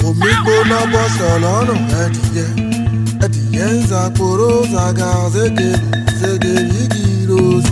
omi gbóná bọ́sọ̀ lọ́rùn ẹ̀dìyẹ ẹ̀dìyẹ ń zàpòrò zàgà zégèrè zégèrè igi rose.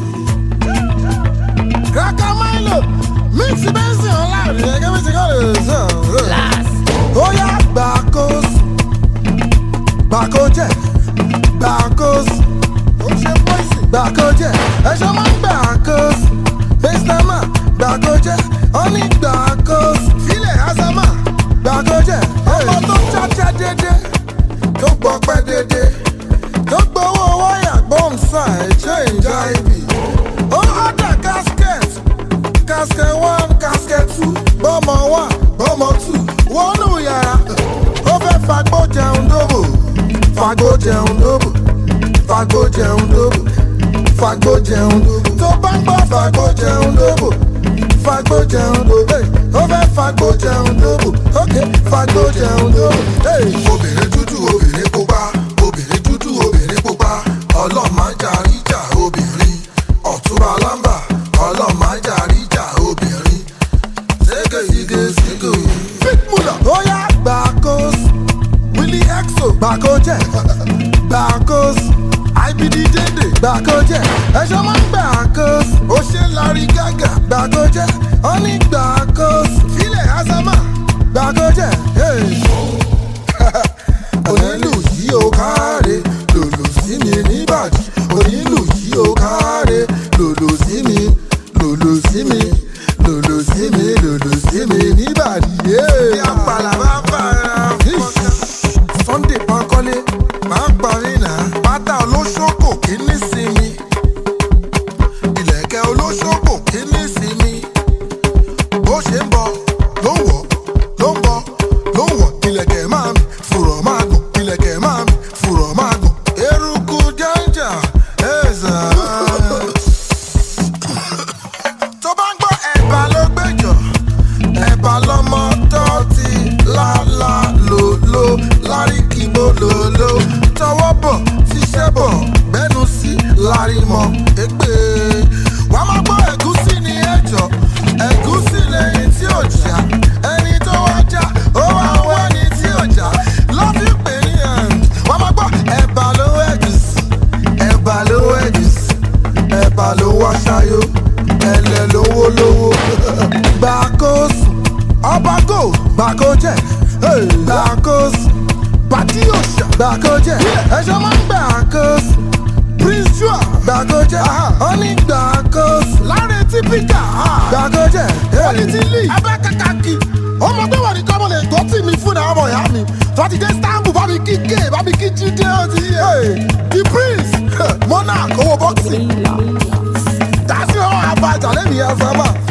kàkà milo mix bẹ́sìn ọ̀la rẹ̀ gẹ́gẹ́ bí ti kọ́ lè sàn. ó yá gbàkóso gbàkójẹ gbàkóso ó ṣe pọ́ìsì gbàkójẹ ẹ̀ṣọ́ máa ń gbàkóso mr man gbàkójẹ ó ní gbàkóso filẹ̀ azama gbàkójẹ ọmọ tó cháchá dédé tó gbọ́pẹ́ dédé tó gbowó wáyà gbọ́nsá ẹ̀jẹ̀ ìjà ibi ó ọ̀dà casket casket one casket two bọ́mọ one bọ́mọ two wọnú yàrá ó fẹ́ fagbó jẹun dóbò fagbó jẹun dóbò fagbó jẹun dóbò fagbó jẹun dóbò tó bá ń gbọ́ fagbó jẹun dóbò fagbó jẹun dóbò hey, ó fẹ́ fagbó jẹun dóbò ok fagbó jẹun dóbò. hey. obìnrin dúdú obìnrin pupa obìnrin dúdú obìnrin pupa ọlọ́màjà ríjà obìnrin ọ̀túnba lámbà ọlọ́màjà ríjà obìnrin sége sige sige. fitmula ó yá gbàkóso willy exo gbàkójẹ gbàkóso ibd dédé gbàkójẹ ẹṣọ máa ń gbàkóso ó ṣe lárí gàgà gbàkójẹ ó ní gbàkóso filẹ̀ azama gbàkójẹ. Hey onílù yìí ó káre lòlò sí mi níbàdí onílù yìí ó káre lòlò sí mi lòlò sí mi lòlò sí mi lòlò sí mi níbàdí. bí apàlà bá bára fọ́nká. sunday pankole máa ń parí náà pátá olóṣòkò kí ní sinmi ìlẹ̀kẹ̀ olóṣòkò kí ní sinmi bó ṣe ń bọ̀ ló ń wọ̀ ló ń bọ̀ ló ń wọ̀ ilẹ̀kẹ̀ máa mi fùrọ̀ máa gùn ilẹ̀kẹ̀ máa mi fùrọ̀ máa gùn eruku jẹ́ńjà ẹ̀ẹ́sà. tó bá ń gbọ́ ẹ̀bà ló gbẹ́jọ́ ẹ̀bà lọ́mọ tó ti lálá lòló láríkìbó lòló tọwọ́ bọ̀ tíṣẹ́ bọ̀ gbẹ́nu sí lárímọ̀ ègbè wàá máa gbọ́ ẹ̀gúsí ní ẹ̀jọ̀ ẹ̀gúsí lẹ́yìn tí ò já ẹni tó wá já ó wá ń wá ní tí ò já lọ́fíì pè ní ẹ̀ wàá máa gbọ́ ẹ̀bà ló ẹ̀gúsí ẹ̀bà ló ẹ̀gúsí ẹ̀bà ló wá ṣayó ẹ̀lẹ̀ lówó lówó gbàkóso ọba go gbàkójẹ gbàkóso pàtí òṣà gbàkójẹ ẹ̀ṣọ́ máa ń gbàkóso prince joa gbàkójẹ ó ní gbàkóso láre típíkà gbàkójẹ quality league abẹ́kàkàkì ọmọ tó wà ní kọ́mọ lè gbọ́ tì mí fún àwọn ọmọ ìyá mi tọ́tí dé istanbul bá mi kí gé bá mi kí jíde ó ti yé the prince monarch owó boxing dásí ọ̀hún àbájá lẹ́mìí ẹ̀fẹ̀ mọ́